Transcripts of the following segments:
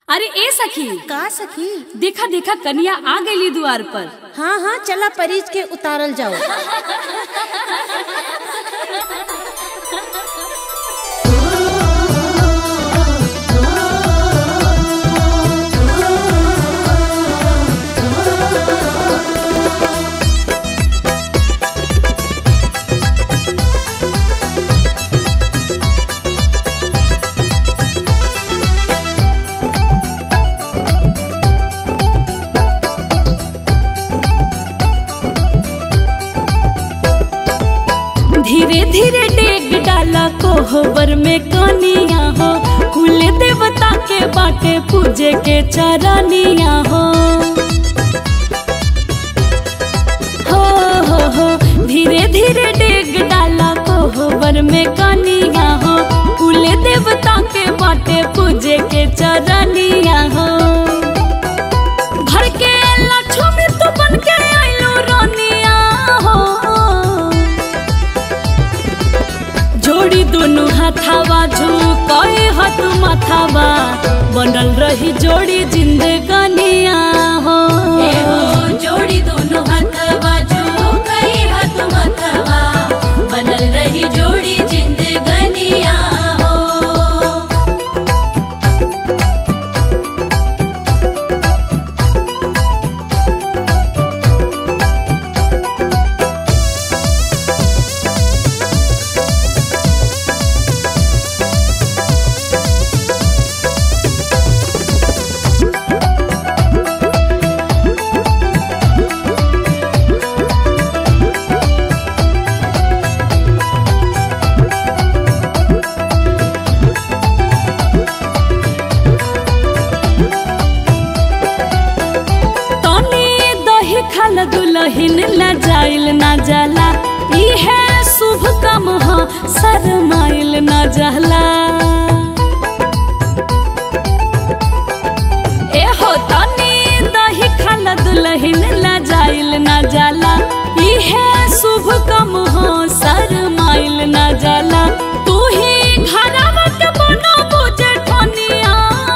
अरे ए सखी का सखी देखा देखा कन्या आ गई द्वार पर हाँ हाँ चला परीज के उतारल जाओ धीरे धीरे डेग डाला कोहबर में कनिया हो कुल देवता के बाटे पूजे के चरनिया हो हो हो हो धीरे धीरे डेग डाला कोहबर में कनिया हो कुल देवता के बाटे पूजे के चरनिया हो घर के लक्ष्मी तू बन के आइलो रानिया हो जोड़ी दोनों हाथावा झुकाए हाथ माथावा बनल रही जोड़ी जिंदगानिया हो जोड़ी दोनों हाथावा झुकाए हाथ माथावा बनल रही जोड़ी जिंदगानिया हो तनी दही खाल दुलहिन ला जाइल ना जाला इहे शुभ काम ह शरमाइल ना जाला ए हो तनी दही खाल दुलहिन ला जाइल ना जाला इहे शुभ काम ह शरमाइल ना जाला तू ही घरवा के बनो बुझे ठनिया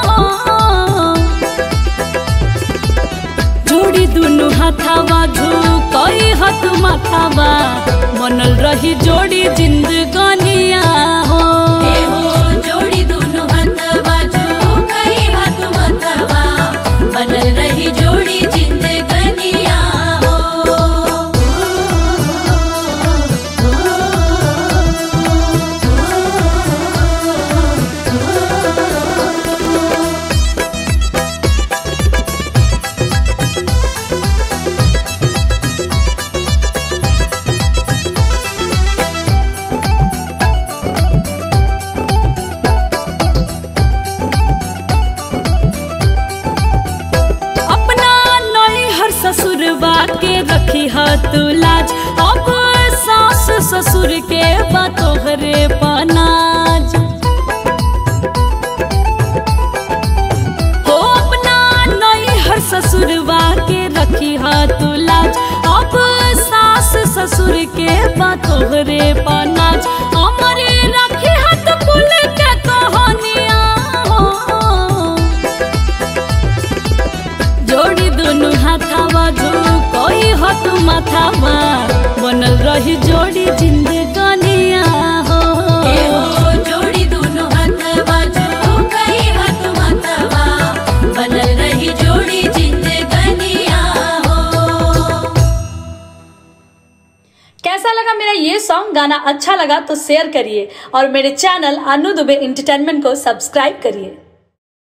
जोड़ी दुनु हाथावा झुकई हाथ माथावा मनल रही जोड़ी जिंदगानिया हो जोड़ी दुनु हाथावा झुकई हाथ माथावा बनल रही जोड़ी जिंदगानिया हो अपना नई हर ससुरबा के रखी ह तू लाज अब सास ससुर के बतोहरे पनाज हो अपना नई हर ससुरबा के रखी ह तू लाज अब सास ससुर के बतोहरे पनाज हमरे रखी ह तू कुल के कहानिया हो जोड़ी दोनों हाथावा झुकोई हाथ माथावा बनल रही जोड़ी जिंदगानिया हो जोड़ी दोनों हाथावा झुकोई हाथ माथावा बनल रही जोड़ी जिंदगानिया हो कैसा लगा मेरा ये सॉन्ग गाना अच्छा लगा तो शेयर करिए और मेरे चैनल अनु दुबे इंटरटेनमेंट को सब्सक्राइब करिए